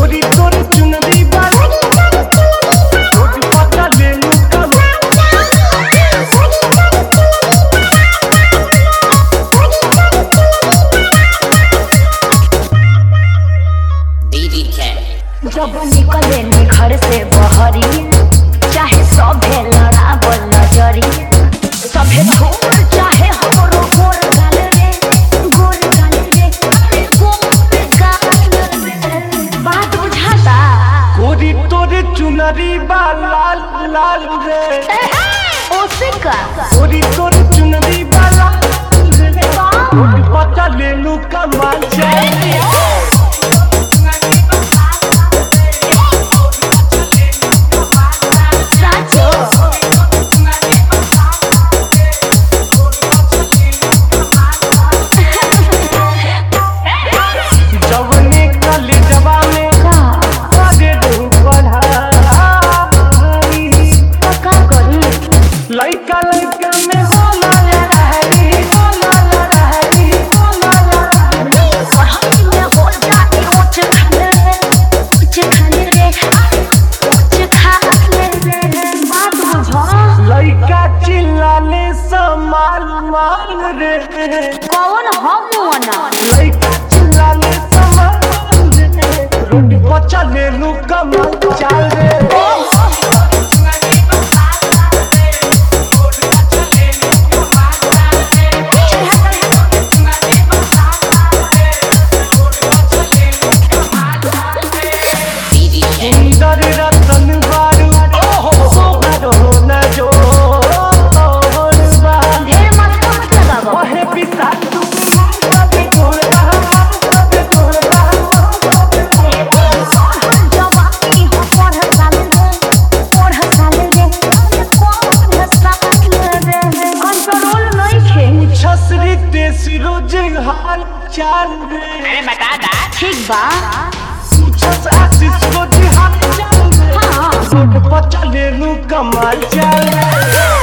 गोरी तोर चुनरी बाल रोड पता ले लू कमाल BBK. जब निकले नी घर से बहरी चाहे सभे लड़ावल नजरी सभे धूल चाहे हमरो गोर गाल रे गोर गाल रे अरे गोर गाल रे बात बुझाता गोरी तोर चुनरी बा लाल लाल रे ओसे का गोरी तोर चुनरी बा लाल रे रोड पता ले लू कमाल जाए साचो जवने कली जवा में करे दू पढ़ाई का करी लइका लइका में होला लहरी होला लहरी होला लहरी पढ़ाई में हो जाती ऊंच खाले रे ऊंच खाले रे ऊंच खाले रे बात बुझो लइका चिल्लाले समाल माल रे कौन हम ना लइका चिल्लाले समाल रे रोड पर चले लू कमाल चाल रे BBK. सुंदर रतन बारू सोहरो न जो ढेर मत मत लगावो ओहे पिता तू सबे तोड़ता सबे तोड़ता जवानी हो पढ़ साल रे पढ़ साल रे पढ़ साल रे कंट्रोल नहीं खे छसरी तेसी रोज हाल चाल रे अरे बता दा ठीक बा छस आशीष रोज हाल चाल रे हाँ रोड पर चले लू कमाल चाल रे